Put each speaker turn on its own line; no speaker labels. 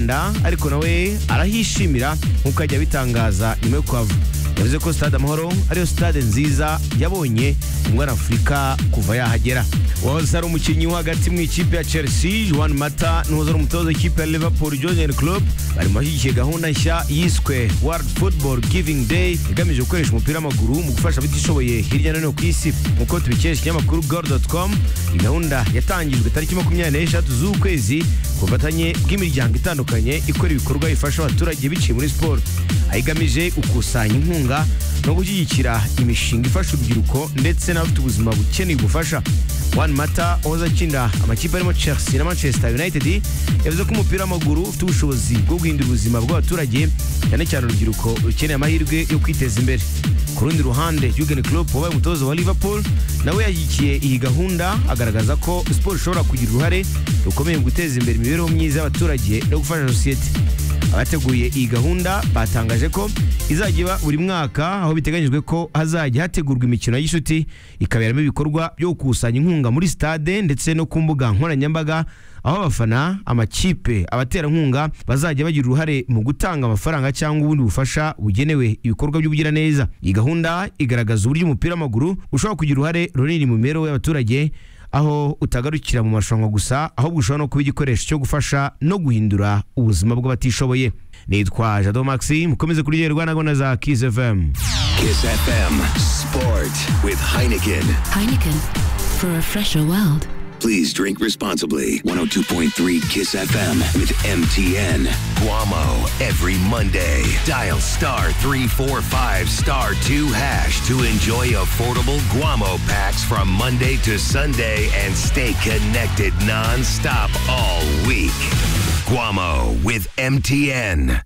Rwanda ariko nawe arahishimira nk'uko ajya abitangaza nyuma yo kuhava yavuze ko stade amahoro ariyo stade nziza yabonye umwana afurika kuva yahagera uwahoze ari umukinnyi wo hagati mu ikipe ya chelsea juan mata n'uwahoze ari umutoza w'ikipe ya liverpool junior club bari mu bashyigikiye gahunda nshya yiswe world football giving day igamije gukoresha umupira w'amaguru mu gufasha abatishoboye hirya no hino ku isi nk'uko tubikesha ikinyamakuru gol.com iyi gahunda yatangijwe tariki makumyabiri n'eshatu z'ukwezi ku bufatanye bw'imiryango itandukanye ikora ibikorwa bifasha abaturage biciye muri siporo aho igamije gukusanya inkunga no gushyigikira imishinga ifasha urubyiruko ndetse n'abafite ubuzima bukeneye ubufasha Juan Mata wahoze akinira amakipe arimo Chelsea na Manchester United yavuze ko umupira w'amaguru ufite ubushobozi bwo guhindura ubuzima bw'abaturage cyane cyane urubyiruko rukeneye amahirwe yo kwiteza imbere ku rundi ruhande Jurgen Klopp wabaye umutoza wa Liverpool nawe yashyigikiye iyi gahunda agaragaza ko siporo ishobora kugira uruhare rukomeye mu guteza imbere imibereho myiza y'abaturage no gufasha sosiyete abateguye iyi gahunda batangaje ko izajya iba buri mwaka aho biteganyijwe ko hazajya hategurwa imikino y'ishuti ikaberamo ibikorwa byo gukusanya inkunga muri stade ndetse no ku mbuga nkoranyambaga aho abafana amakipe abaterankunga bazajya bagira uruhare mu gutanga amafaranga cyangwa ubundi bufasha bugenewe ibikorwa by'ubugiraneza iyi gahunda igaragaza uburyo umupira w'amaguru ushobora kugira uruhare runini mu mibereho y'abaturage aho utagarukira mu marushanwa gusa ahubwo ushobora no kuba igikoresho cyo gufasha no guhindura ubuzima bw'abatishoboye nitwa jado maxi mukomeze kuryoherwa na gahunda za kiss fm
Kiss FM Sport with Heineken.
Heineken for a fresher world.
Please drink responsibly. 102.3 Kiss FM with MTN. Guamo every Monday. Dial star 345 star 2 hash to enjoy affordable Guamo packs from Monday to Sunday and stay connected nonstop all week. Guamo with MTN.